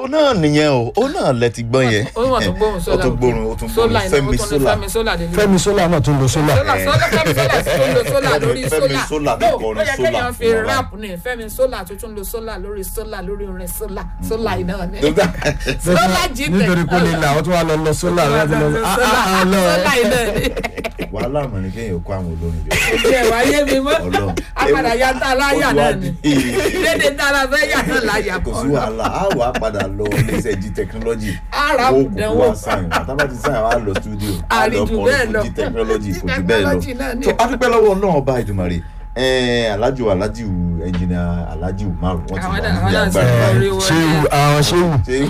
ó náà nìyẹn o ó náà lẹ ti gbọ́ yẹn ó wọ́n tún gbóhùn ó sólà tún gbórun ó tún sólà gbórun iná ó fẹ́mi tún ní sólà fẹ́mi sólà délé fẹ́mi sólà náà tún lo sólà sólà sólà fẹ́mi sólà sí tó ń lo sólà lórí Fẹ́mi sólà Sola no tó kọrin ó yẹ Sola kéèyàn fi fún wa. rap ní fẹ́mi sólà tó tún lo sólà lórí sólà lórí orin sólà sólà iná ni Tó dá- sólà jí tẹ̀ nítorí kó lè là ó tún wá lọ lọ sólà láti lọ ah, ah, ah, lọ. sólà iná ni wàhálà mọ̀ ní kéèyàn kó àwọn olórin jọ ìjẹ́ wáyé mi mọ́ Ọlọ́run. apàdà ya tá a láyà Ó náà ti ni wá di- dédé tá a la fẹ́ yà náà láyà kò sí kọ́ wàhálà á wà á padà lọ iléeṣẹ́ g technology Ara ó kò dánwò. wá sáyìn wá tábà ti sáyìn wá lọ studio á lọ Àríjù kọrin bẹ́ẹ̀ fún lọ. g technology G kò jù bẹ́ẹ̀ lọ technology náà ni. tó adúpẹ́ lọ́wọ́ náà ọba ìdùmarè alájò alájìwù ẹnjìnìà alájìwù márùn wọ́n ti Àwọn wà náà- ní àwọn náà ti agbára wọlé báyìí wọlé. ṣéwù àwọn ṣéwù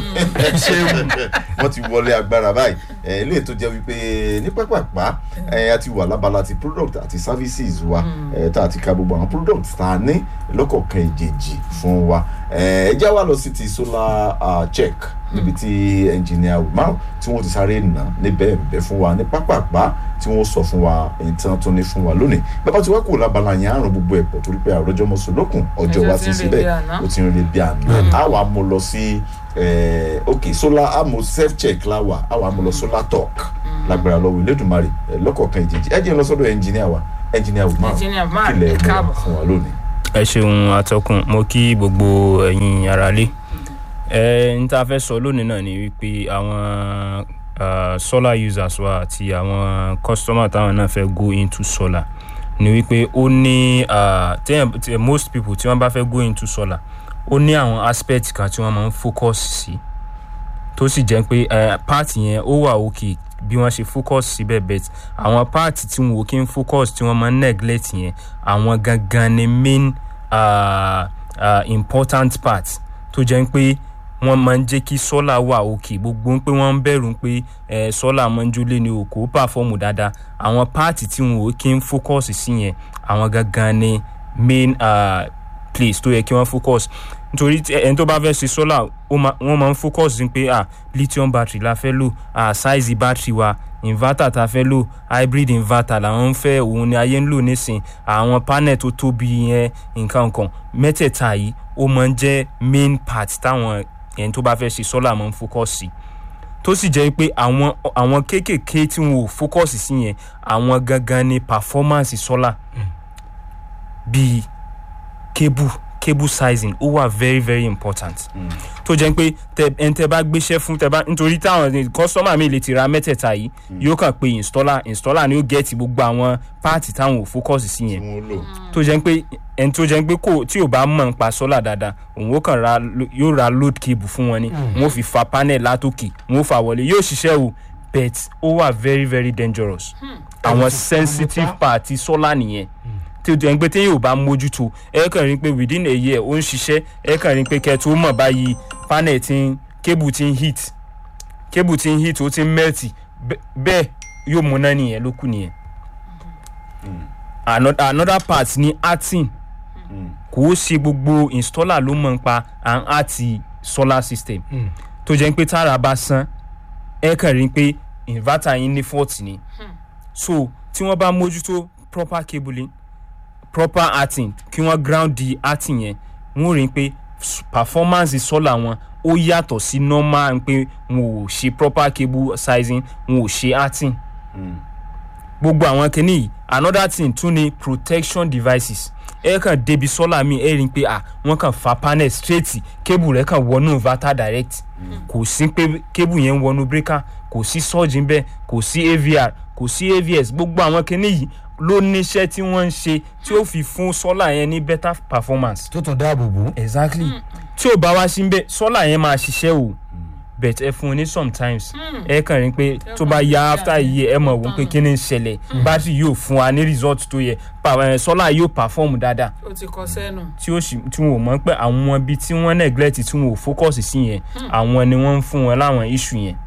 ṣé wọ́n ti wọlé agbára báyìí ẹ ilé tó jẹ́ wípé ní pápápá ẹ a ti wà lábala ti product àti services wa ẹ tá a ti ka gbogbo àwọn products tá a ní lọ́kọ̀ọ̀kan ìjèjì fún wa ẹ ẹ já wa lọ sí ti solar uh, check níbi tí engineer umar tí wọ́n ti sáré nà níbẹ̀ bẹ̀ fún wa ní pápápá tí wọ́n sọ fún wa èyí tí wọ́n tún ní fún wa lónìí bàbá tí wọ́n kù lábala yẹn àrùn gbogbo ẹ̀ pọ̀ torí pé àròjọmọ́sọ lókun ọjọ́ Ọjọ́ wa ti ti ń re síbẹ̀ bí àná. ó ti ń re bí àná a wà mú lọ sí eh, ok solar amo self check la wà a wà mú lọ solar talk lágbára lọ́wọ́ Elédùmarè eh, lọ́kọ̀ọ̀kan ìjèjì ẹ jẹ́ n lọ sọ́dọ̀ engineer wa engineer Umar Engineer Umar, kílẹ̀ ẹ mú káàbọ̀. fún wa lónìí. ẹ ṣeun atọ́kùn mo kí gbogbo ẹ̀yin aráalé ẹ n ta fẹ́ sọ lónìí náà ni wípé àwọn ah, solar users wa àti àwọn customer táwọn náà fẹ́ go into solar ni wípé ó ní ah, téèyàn- tí- most people tí wọ́n bá fẹ́ go into solar ó ní àwọn aspect kan tí wọ́n máa ń focus sí tó sì jẹ́ pé eh, part yẹn ó wà òkè bí wọ́n ṣe focus síbẹ̀ bet àwọn part tí wọn ò kí ń focus tí wọ́n máa ń neglect yẹn àwọn gangan ni main uh, uh, important part tó jẹ́ pé wọ́n máa ń jẹ́ kí solar wà òkè gbogbo ń pé wọ́n ń bẹ̀rù pé eh, solar máa ń jólé ní òkò pàfọ́ọ̀mù dáadáa àwọn part tí wọn ò kí ń focus sí yẹn àwọn gangan ni main uh, place tó yẹ kí wọ́n focus nítorí tí ẹni tó bá fẹ́ ṣe solar ó máa- wọ́n máa ń focus sí pé ah lithium battery la fẹ́ lò ah size battery wa inverter ta fẹ́ lò hybrid inverter làwọn ń fẹ́ òun ni ayé ń lò nísìn àwọn panel tó tóbi yẹn nǹkan nǹkan mẹ́tẹ̀ẹ̀ta yìí ó máa ń jẹ́ main part táwọn ẹni tó bá fẹ́ ṣe solar máa ń focus sí tó sì jẹ́ pé àwọn àwọn kéékèèké tí wọn ò focus sí yẹn àwọn gangan ni performance solar bíi cable cable sizing ó wà very very important tó jẹ́ pé tẹ ẹni tẹ bá gbéṣẹ́ fún tẹ bá nítorí táwọn customer mi lè ti ra mẹ́tẹ̀ẹ̀ta yìí yóò kàn pé installer installer ni ó gẹ̀ẹ́tì gbogbo àwọn páàtì táwọn ò focus sí tí yẹn wọ́n lò tó jẹ́ pé ẹni tó jẹ́ pé kò tí ò bá mọ̀ nípa solar dáadáa òun ó kàn ra lo- yóò ra load cable fún wọn ni wọn ó fi fa panel látòkè wọn ó fà wọlé yóò ṣiṣẹ́ o but ó wà very very dangerous àwọn sensitive part solar nìyẹn tí o jẹ́ pé téèyàn ò bá mójútó ẹ kàn rí pé within a year ó ń ṣiṣẹ́ ẹ kàn rí pé kẹ́tù ó mọ̀ báyìí panel ti ń cable ti ń heat cable ti ń heat ó ti ń melt bẹ́- bẹ́ẹ̀ yóò múná nìyẹn ló kù nìyẹn Ano- another part ni arting kò ó ṣe gbogbo installer ló mọ̀ nípa à ń àti solar system tó jẹ́ pé tára bá san ẹ kàn rí pé inverter yín ní fault ni so tí wọ́n bá mójútó proper cabling proper arting kí wọ́n ground di arting yẹn wọ́n rí i pé s- performance solar wọn ó yàtọ̀ sí normal pé wọn ò ṣe proper cable sizing wọn ò ṣe arting gbogbo àwọn kinní yìí another thing tún ni protection devices ẹ kàn débi solar mi ẹ rí i pé ah wọ́n kàn fa panel straight cable rẹ̀ kàn wọnú inverter direct kò sí pé cable yẹn ń wọnú breaker kò sí surge ńbẹ̀ kò sí avr kò sí avs gbogbo àwọn kinní yìí ló níṣẹ́ tí wọ́n ń ṣe tí ó fi fún solar yẹn ní better performance tó tún dáàbò bò. exactly tí ò bá wá sí bẹ́ẹ̀ solar yẹn máa ṣiṣẹ́ o but ẹ fún un ní sometimes ẹ kàn rí pé tó bá ya after a year ẹ mọ̀ wọ́n pé kí ni ń ṣẹlẹ̀ battery yóò fún wa ní result tó yẹ pa- eh, solar yóò perform dáadáa ó ti kọ sẹ́nu. tí ó sì tí wọn ò mọ̀ pé àwọn ibi tí wọ́n neglect tí wọn ò focus sí yẹn àwọn ni wọ́n ń fún wọn láwọn issue yẹn.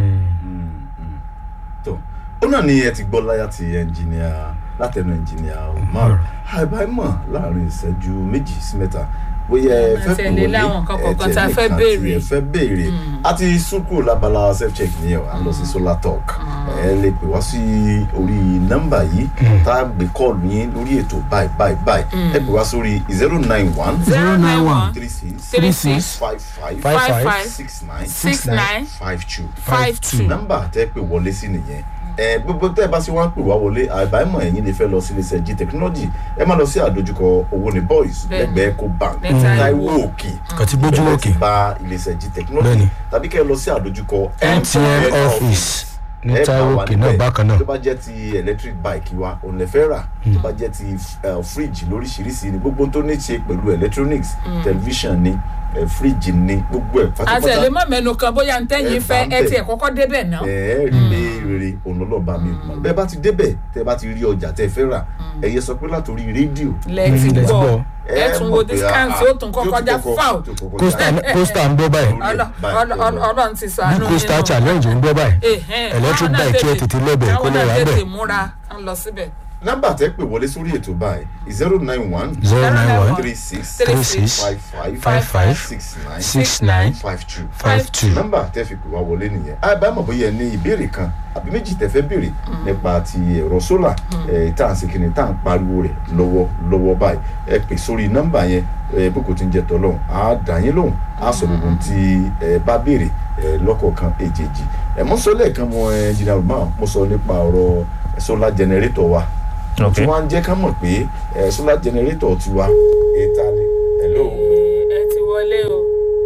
tó ó náà ni ẹ ti gbọ́ láyà ti ẹnjìníà látẹnu ẹnjìníà Umar àìbáyìmọ̀ láàrin ìṣẹ́jú méjì sí mẹ́ta bóyá ẹ Máa fẹ́ pè tẹ̀lé wọlé láwọn nǹkan ẹ kọ̀ọ̀kan tá a tẹ̀lé fẹ́ nǹkan béèrè. tí ẹ fẹ́ béèrè a ti súnkù labala self check nìyẹn o à ń lọ sí solar talk ẹ lè pè wá sí orí nọ́mbà yìí tá a gbé kọ́ọ̀lù yín lórí ètò báyìí báyìí báyìí ẹ pè wá sórí zero nine one zero nine one three six three six six five five five five five five six nine six nine five two five two. nọ́mbà tẹ́ pè wọlé sí nìyẹn ẹ gbogbo tẹ́ ẹ bá sì wá ń pè wá wọlé àbámọ̀ ẹ̀yin lè fẹ́ lọ sí iléeṣẹ́ g technology ẹ má lọ sí àdójúkọ owó ní boys Bẹ́ẹ̀ni. lẹ́gbẹ̀ẹ́ eco bank Ní Táíwò. Táíwò òkè kàn ti gbójú bẹ́ẹ̀ òkè ti bá iléeṣẹ́ g technology Bẹ́ẹ̀ni. tàbí kẹ́ ẹ lọ sí àdójúkọ mtn office ní ẹ bá Táíwò wà òkè níbẹ̀. náà bákan náà tó bá jẹ́ ti electric bike wa òun lè fẹ́ rà tó bá jẹ́ ti eh, fridge lóríṣiríṣi ni gbogbo tó ní ṣe pẹ̀lú electronics television ni eh, fridge ni gbogbo ẹ̀ àti ẹ̀ lè pátápátá má mẹ́nu kan bóyá ntẹ́yìn Ẹ fẹ́ bá ẹ ń bẹ̀. tiẹ̀ kọ́kọ́ débẹ̀ náà. ẹ rí pé rere òun lọ́lọ́ba mi mọ̀ bẹ́ẹ̀ bá ti débẹ̀ tẹ́ bá ti rí ọjà tẹ́ fẹ́ rà ẹ̀yẹ sọ pé látòrí rédíò lẹ́ẹ̀tì Mm, let's gbọ́ go. ẹ tún wo discount tí ó tún kọ́ kọjá fáwọn. costa costa ń gbọ́ báyìí Ọlọ- ọlọ- ọlọ- ọlọ́run ti sànú bí costa challenge ń gbọ́ báyìí electric bike kí ẹ tètè lọ́bẹ̀ kó lè rà káwọn náà tètè bẹ́ẹ̀ múra ń lọ síbẹ̀. nọ́mbà tẹ́ pè wọlé sórí ètò báyìí zero nine one zero nine one three six Three three six six five five five five six nine six nine five two five two nọ́mbà tẹ́ fi pè wá wọlé nìyẹn àbámọ̀ bóyá ẹ ní ìbéèrè kan àbí méjì tẹ́ fẹ́ béèrè nípa ti ẹ̀rọ sólà ẹ̀ tá à ń ṣe kíni tá à ń pariwo rẹ̀ lọ́wọ́ lọ́wọ́ báyìí ẹ pè sórí nọ́mbà yẹn ẹ bó kò ti ń jẹ tọ́lọ́hún á dà yín lóhùn á sọ gbogbo ohun tí ẹ bá béèrè ẹ lọ́kọ̀ọ̀kan èjèèjì ẹ mọ́ sọ lẹ́ẹ̀kan mọ ẹ jìnnà rùmọ́ mo sọ nípa ọ̀rọ̀ sólà jẹnẹrétọ̀ wa Ok. tí wọ́n á jẹ́ ká mọ̀ pé ẹ sólà jẹnẹrétọ̀ tiwa ètà ni hello ẹ ti wọlé o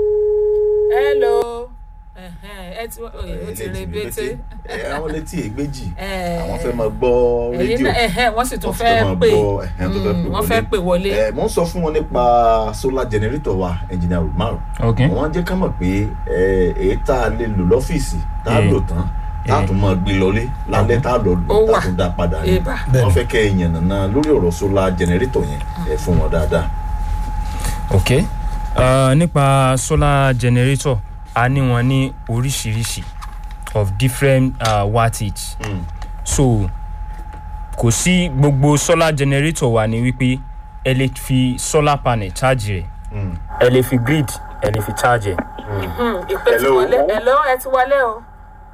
hello ẹhẹn, ẹ ti wọ- oye, ó ti rè bété. ẹ àwọn létí ègbèjì Ẹ, àwọn fẹ́ máa gbọ́ ẹ̀yin rédíò náà ẹhẹn, wọ́n sì tún wọ́n fẹ́ máa pè gbọ́, ẹ̀hẹ́n, tó fẹ́ pè Mm, wọ́n fẹ́ pè wọlé. ẹ mò ń sọ fún wọn nípa solar generator wa engineer Umar ok wọ́n jẹ́ ká mọ̀ pé ẹ, èyí tá a lè lò lọ́fíìsì tá a Eh. lò tán tá a Eh. tún máa gbé lọlé lálẹ́ tá a lọ Ó lò tá wà. a tún dá padà ní Ìbà. wọ́n Bẹ́ẹ̀ni. fẹ́ kẹ́ ẹ yànnàná lórí ọ̀rọ̀ solar generator yẹn ẹ fún wọn dáadáa. ok uh, nípa solar generator a ní wọn ní oríṣiríṣi of different uh, wattage Mm. so kò sí gbogbo solar generator wa ni wípé ẹ lè fi solar panel charge rẹ̀ Mm. ẹ lè fi grid ẹ lè fi charge ẹ̀. Hmm, ìpè ti Hello. wọlé hello ẹ ti wọlé o.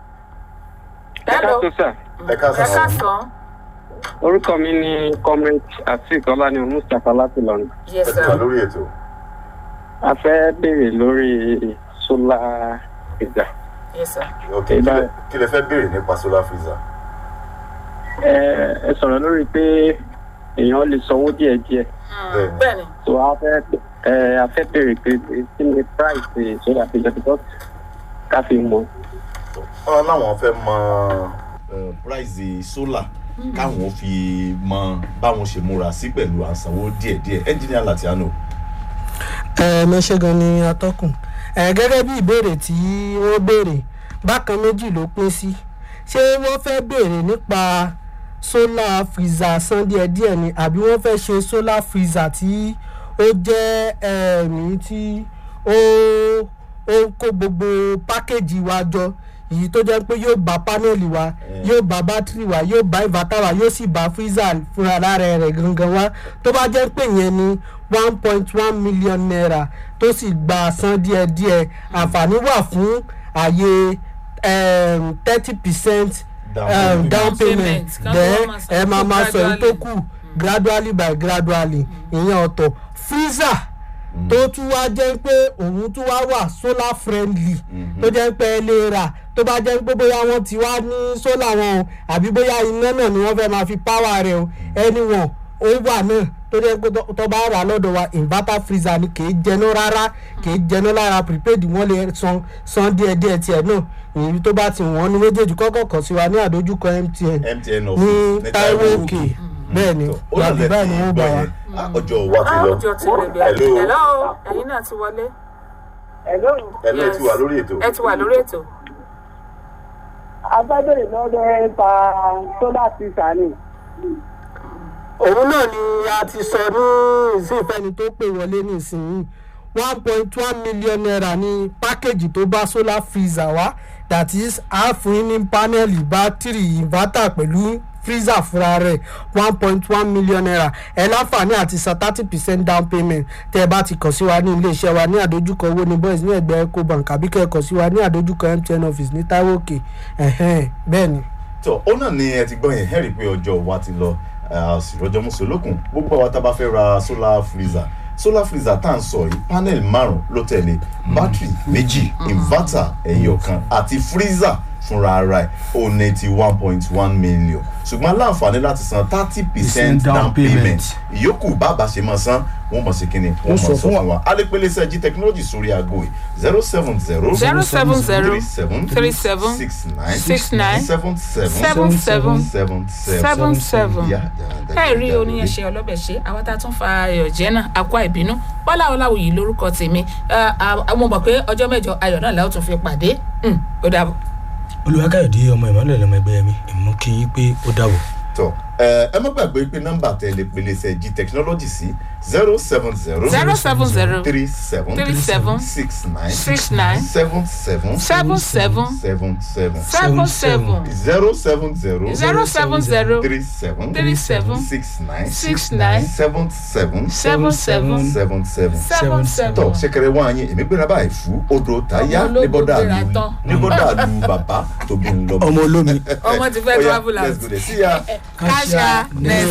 hello Ẹ káàsán, ẹ ká ẹ sọ káàsán. orúkọ mi ni comrade atik ọlání mustapha láti lọrin yes ẹ ti wà sir. lórí ètò. a fẹ́ béèrè lórí solar freezer yes sir. ok kí Ìbá- lẹ- kí lẹ fẹ́ béèrè nípa solar freezer. ẹ ẹ sọ̀rọ̀ lórí pé èèyàn lè sanwó díẹ̀díẹ̀ Bẹ́ẹ̀ni. bẹ́ẹ̀ni so a fẹ́ ẹ a fẹ́ béèrè pé kí ni price solar freezer because ká fi mọ̀ wọn láwọn fẹ́ mọ eh, price solar káwọn fi mọ báwọn ṣe múra sí pẹ̀lú àsanwó díẹ̀díẹ̀ engineer Latiano. ẹ mẹṣẹ gan ni atọ́kùn ẹ gẹ́gẹ́ bí ìbéèrè tí wọ́n béèrè bákan méjì ló pín sí ṣé wọ́n fẹ́ béèrè nípa solar freezer san díẹ̀díẹ̀ ni àbí wọ́n fẹ́ ṣe solar freezer tí ó jẹ́ ẹ̀mí tí ó ó kó gbogbo pákéjì wa jọ èyí tó jẹ́ pé yóò bá pánẹ́ẹ̀lì wa yóò bá bátìrì wa yóò bá inverter wa yóò sì bá freezer fúnra lára rẹ̀ gangan wa tó bá jẹ́ pé yẹn ni one point one million naira tó sì gba san díẹ̀díẹ̀ àǹfààní wà fún àyè thirty percent Down um, payment. down Down payment. payment Kan tó then wá máa san ẹ máa fún máa sọ èyí tó gradually. kù gradually by gradually ìyẹn ọ̀tọ̀ freezer tó tún wá jẹ́ pé òun tún wá wà solar friendly tó jẹ́ pé ẹ lè rà tó bá jẹ́ pé bóyá wọ́n ti wá ní solar wọn o àbí bóyá iná náà ni wọ́n fẹ́ máa fi power rẹ̀ o ẹni wọn ó wà náà tó jẹ́ pé tó- tó bá rà lọ́dọ̀ wa inverter freezer ni kì í jẹná rárá kì í jẹná lára prepaid wọ́n lè san san díẹ̀díẹ̀ tiẹ̀ náà èyí tó bá ti wọ́n ní méjèèjì kọ́kọ́ kàn sí wa ní àdójúkọ mtn MTN ní office taiwo òkè bẹ́ẹ̀ ni ó lọ làbí báyìí ni wọ́n bá wa. ọjọ́ wa ti lọ ọjọ́ ti rẹ̀ bí Hello. hello ẹ̀yin náà ti wọlé. hello ẹ ti wà lórí ètò. ẹ ti wà lórí ètò. abẹ́bẹ̀rẹ̀ lọ́dọ̀ ẹ̀ ta solar freezer ni. òun náà ni a ti sọ ní ìsìnfẹ́ni tó pè wọlé nísìnyí one point one million naira ní pákéjì tó bá solar freezer wá that is a fún yín ní pánẹ́ẹ̀lì bátìrì inverter pẹ̀lú freezer fúnra rẹ̀ one point one million naira ẹ láǹfààní àti san thirty percent down payment tẹ́ ẹ bá ti kàn sí wa ní iléeṣẹ́ wa ní àdójúkọ owó ní boys ní ẹgbẹ́ ecobank àbí kẹ́ ẹ kàn sí wa ní àdójúkọ mtn office ní taiwo òkè ẹ̀hẹ́n bẹ́ẹ̀ ni. tó ó náà ni ẹ ti gbọ́ yẹn hẹ́rì pé ọjọ́ wa ti lọ àṣìrọ́jọ́ mùsùlùkùn gbogbo àwọn tá a bá fẹ́ ra solar freezer solar freezer tá à ń sọ yìí panel márùn ló tẹ̀lé battery méjì inverter ẹ̀yọ̀ kan àti freezer fúnra ara ẹ̀ ó ní ti one point one million ṣùgbọ́n aláǹfààní láti san thirty percent down payment ìyókù bàbá ṣe máa san wọ́n mọ̀ sí kínní wọ́n mọ̀ sọ fún wa alẹ́pẹ̀lẹ́ sẹ́jí technology sórí aago yìí zero seven zero zero seven zero three seven three seven six nine six nine seven seven seven seven seven seven seven Yeah, yeah, ẹ rí oníyẹn ṣe ọlọ́bẹ̀ ṣe àwọn tá a tún fa ayọ̀ jẹ́ náà akọ ìbínú bọ́lá ọláwùyí lórúkọ tèmi àwọn mọ̀ pé ọjọ́ mẹ́jọ ayọ̀ náà làwọn tún fi pàdé Mm, ó dàbọ̀. olùwàkàyọ̀dé ọmọ ìmọ̀lẹ̀ lọmọ ẹgbẹ́ mi èmi kí yín pé ó dàbọ̀. tọ ẹ ẹ má gbàgbé pé nọ́mbà tẹlẹ pèlè sẹjí technology sí zero seven zero zero seven zero three seven three seven six nine six nine seven seven seven seven seven seven seven seven zero seven zero zero seven zero three seven three seven six nine six nine seven seven seven seven seven seven seven seven. tọ ṣẹkẹrẹ wọn àyìn èmi gbéra báyìí fún odò táyà Ọmọ ológo níbọdà gbéra lu tán. níbọdà lu bàbá tóbi ńlọ. ọmọ olómi ọmọ ti fẹ́ Ó yá, travel let's out. go there. See ya. Kasha next.